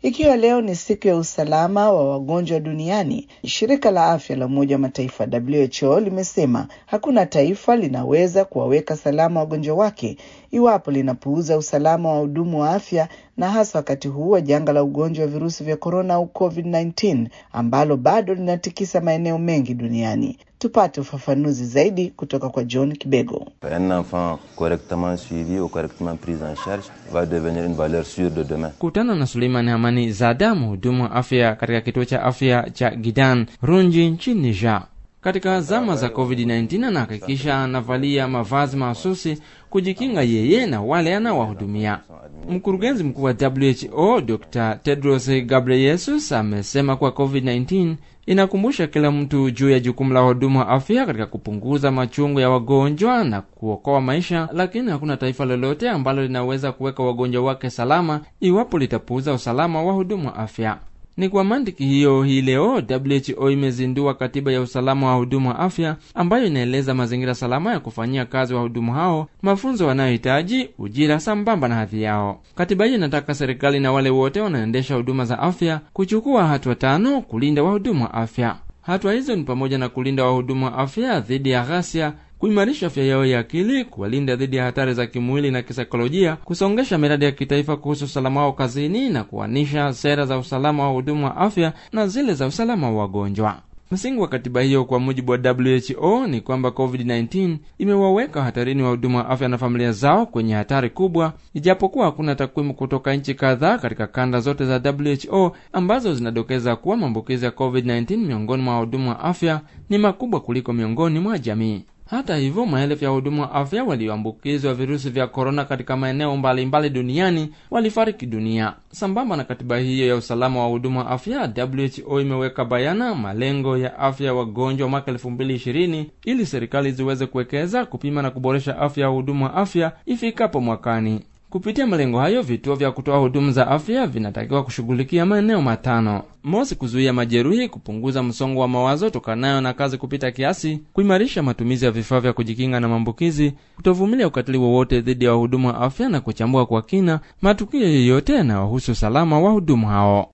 Ikiwa leo ni siku ya usalama wa wagonjwa duniani, shirika la afya la Umoja wa Mataifa WHO limesema hakuna taifa linaweza kuwaweka salama wagonjwa wake iwapo linapuuza usalama wa wahudumu wa afya, na hasa wakati huu wa janga la ugonjwa wa virusi vya korona au COVID-19 ambalo bado linatikisa maeneo mengi duniani. Tupate ufafanuzi zaidi kutoka kwa John Kibego. Un enfant correctement suivi ou correctement pris en charge va devenir une valeur sûre de demain. Kutana na Suleiman Hamani Zada, mhudumu wa afya katika kituo cha afya cha Gidan Runji nchini Niger. Katika zama za COVID-19 anahakikisha anavalia mavazi mahususi kujikinga yeye na wale anaowahudumia. Mkurugenzi mkuu wa WHO Dr. Tedros Ghebreyesus amesema kuwa COVID-19 inakumbusha kila mtu juu ya jukumu la wahudumu wa afya katika kupunguza machungu ya wagonjwa na kuokoa maisha, lakini hakuna taifa lolote ambalo linaweza kuweka wagonjwa wake salama iwapo litapuuza usalama wa wahudumu wa afya. Ni kwa mantiki hiyo, hii leo WHO imezindua katiba ya usalama wa wahudumu wa afya ambayo inaeleza mazingira salama ya kufanyia kazi wahudumu hao, mafunzo wanayohitaji, ujira sambamba na hadhi yao. Katiba hiyo inataka serikali na wale wote wanaendesha huduma za afya kuchukua hatua tano kulinda wahudumu wa afya. Hatua hizo ni pamoja na kulinda wahudumu wa afya dhidi ya ghasia kuimarisha afya yao ya akili, kuwalinda dhidi ya hatari za kimwili na kisaikolojia, kusongesha miradi ya kitaifa kuhusu usalama wao kazini na kuanisha sera za usalama wa wahudumu wa afya na zile za usalama wa wagonjwa. Msingi wa katiba hiyo kwa mujibu wa WHO ni kwamba COVID-19 imewaweka hatarini wahudumu wa afya na familia zao kwenye hatari kubwa, ijapokuwa hakuna takwimu kutoka nchi kadhaa katika kanda zote za WHO ambazo zinadokeza kuwa maambukizi ya COVID-19 miongoni mwa wahudumu wa afya ni makubwa kuliko miongoni mwa jamii. Hata hivyo, maelfu ya wahudumu wa afya walioambukizwa virusi vya korona katika maeneo mbalimbali duniani walifariki dunia. Sambamba na katiba hiyo ya usalama wa wahudumu wa afya, WHO imeweka bayana malengo ya afya ya wagonjwa mwaka elfu mbili ishirini ili serikali ziweze kuwekeza, kupima na kuboresha afya ya wahudumu wa afya ifikapo mwakani. Kupitia malengo hayo, vituo vya kutoa huduma za afya vinatakiwa kushughulikia maeneo matano: mosi, kuzuia majeruhi, kupunguza msongo wa mawazo tokanayo na kazi kupita kiasi, kuimarisha matumizi ya vifaa vya kujikinga na maambukizi, kutovumilia ukatili wowote dhidi ya wahudumu wa afya na kuchambua kwa kina matukio yoyote yanayohusu usalama wa wahudumu hao.